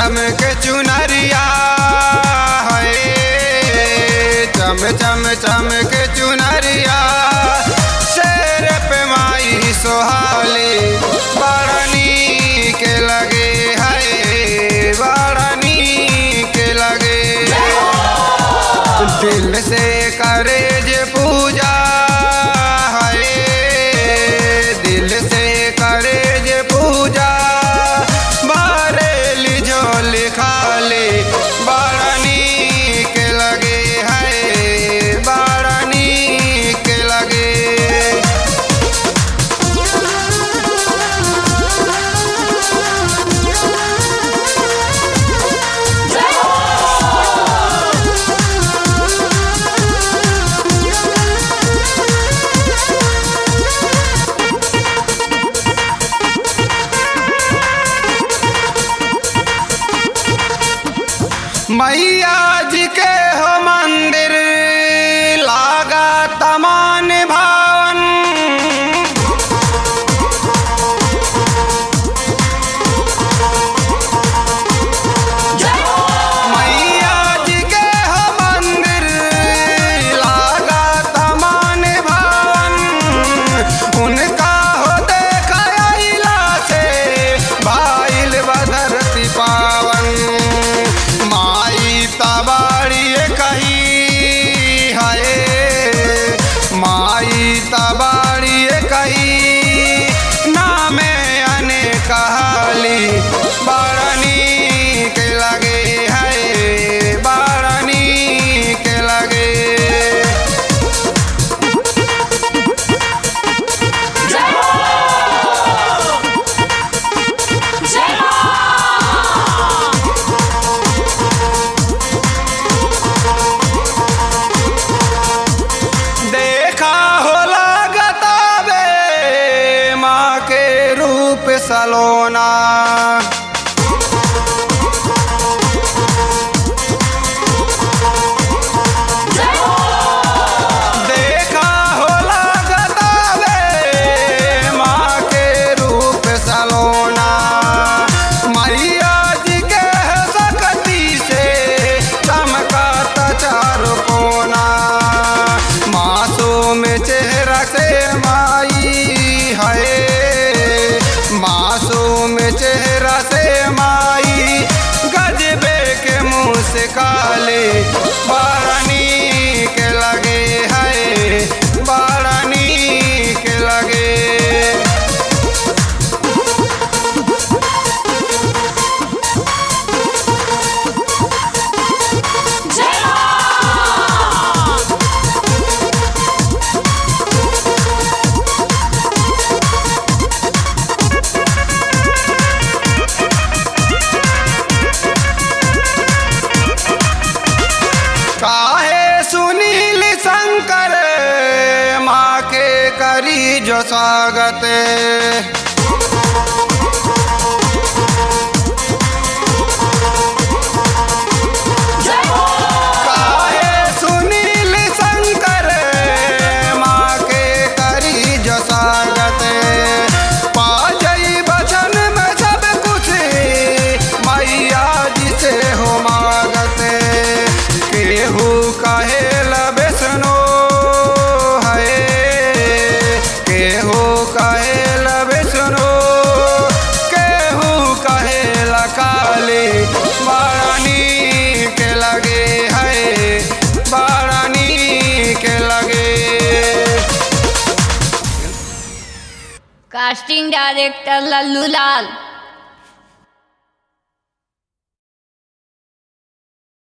चम के चुनरिया है चम चम चम के चुनरिया शेर पे माई सोहाली बड़नी के लगे है बड़नी के लगे दिल से करे जे पूजा है दिल से करे जे पूजा बारेली झोली खाली बड़नी के लगे है बड़नी के लगे मैया जी के हो मंदिर लागा तमान भावन मैया जी के हो मंदिर लागा तमान भावन उनका हो देखा अइला से भाईल बधरती पावन माई तबाड़ी कही हाय माई तबाड़ी कही नामे अने कहाली बारनी के लगे है बारनी के लगे देखा हो लागता बे माँ के रूप सलोना देखा हो लागता बे माँ के रूप सलोना मैया जी के सकती से चमकाता चारों कोना मासूम चेहरा से माई है मासूम चेहरा से माई गजबे के मुंह से काले बारानी के लगे है बारानी के लगे काहे सुनील शंकर माँ के करी जो स्वागत काहे सुनील शंकर माँ के करी जो स्वागत पा जई बचन में सब कुछ मैया जी से हो मागत केहू कहे लबेसनो है केहू कहे लबेसनो केहू कहे काली बारानी के लगे है बारानी के लगे कास्टिंग डायरेक्टर लल्लू लाल